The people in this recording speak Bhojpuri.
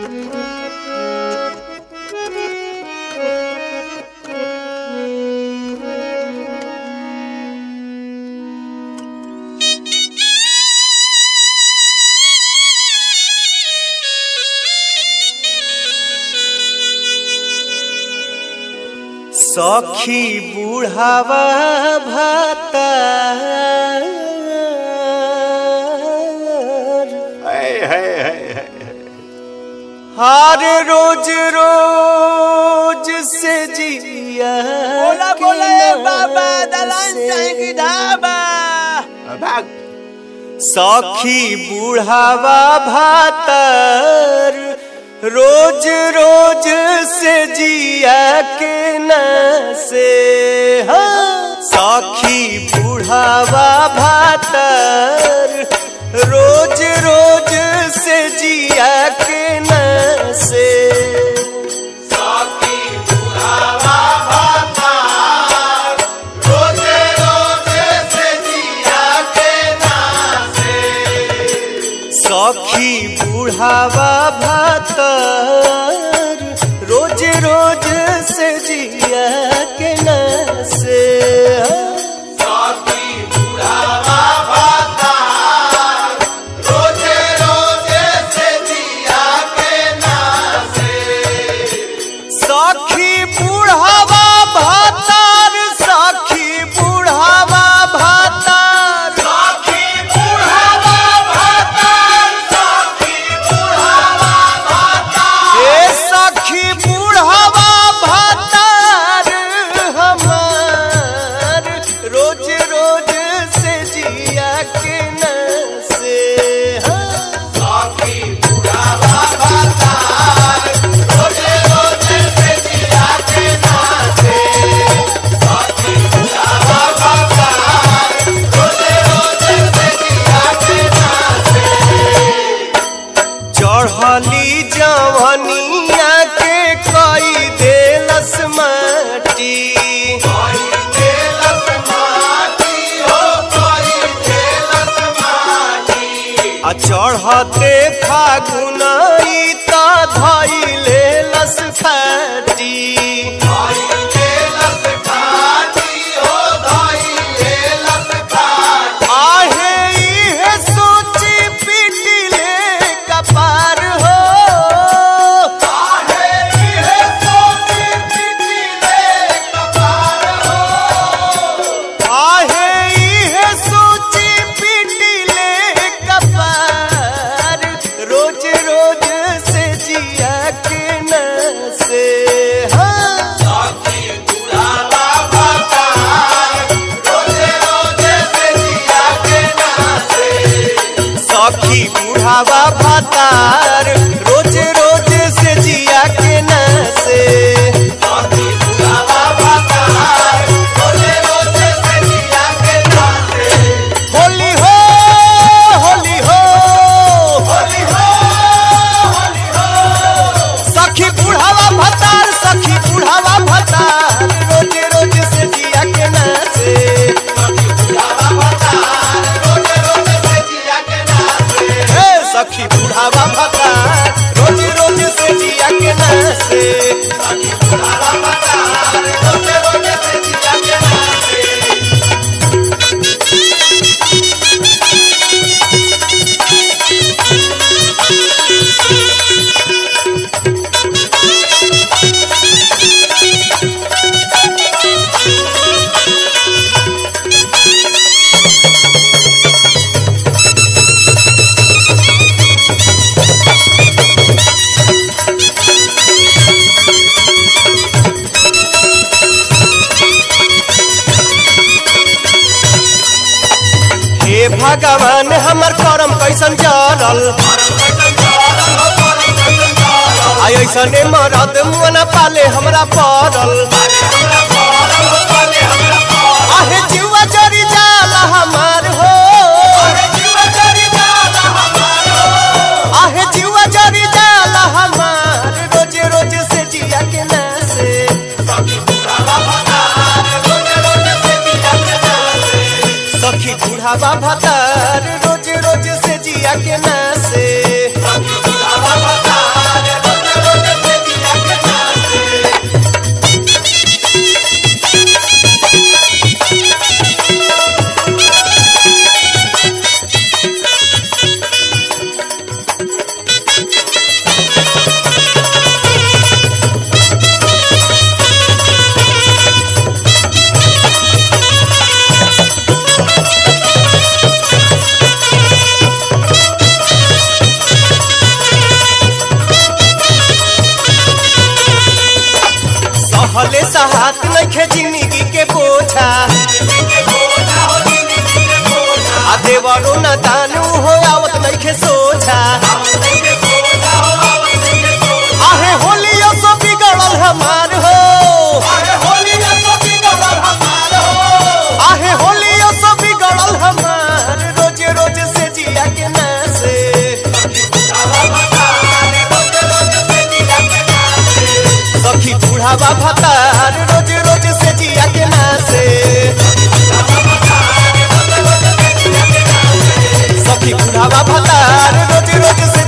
सखी बुढ़ावा भाता हर रोज रोज से जिया बोला के बोला ए बाबा नाम दलान से। चाहे की ढाबा भाग सखी बुढ़ावा भातर रोज रोज से जिया के न से हाँ। सखी बुढ़ावा भातर रोज रोज से जिया के न से सखी बुढ़ावा भातर रोज रोज से जिया के न से सखी बुढ़ावा भातर सखी बुढ़ावा भातर ए सखी बुढ़ावा भातर हमार रोज रोज से जिया के न से हाँ। चढ़ली जवनिया के कई देलस माटी आ चढ़ते फागुन ई त धैले लस फाटी आहे इहे सोची पिटिले कपार हो आहे इहे सोची पिटिले कपार रोज रोज से जिया के न से हाँ सखी बुढ़ावा भातार रोज रोज से जिया के न से होली हो होली हो सखी बुढ़ावा भातार सखी बुढ़ावा भातार रोज रोज से जिया के न से हे सखी बुढ़ावा भातार रोज रोज से जिया के न से हे भगवान हमर करम कैसन जरल आई ऐसने मरद मुना पाले हमरा पड़ल आहे जीवा जरी जाला हमार हो आहे जीवा जरी जाला हमार रोज रोज से जिया के न से सखी बुढ़ावा भतार रोज रोज से जिया के न से नइखे जिंदगी के बोझा आ देवरो न दानू हो आवत नइखे सोझा आहे होलियो सो बिगड़ल हमार हो आहे होलियो सो बिगड़ल हमार रोज रोज से जिया के नासे सखी बूढ़ावा भतार रोज रोज से जिया के नासे सखी बूढ़ावा भतार रोज रोज से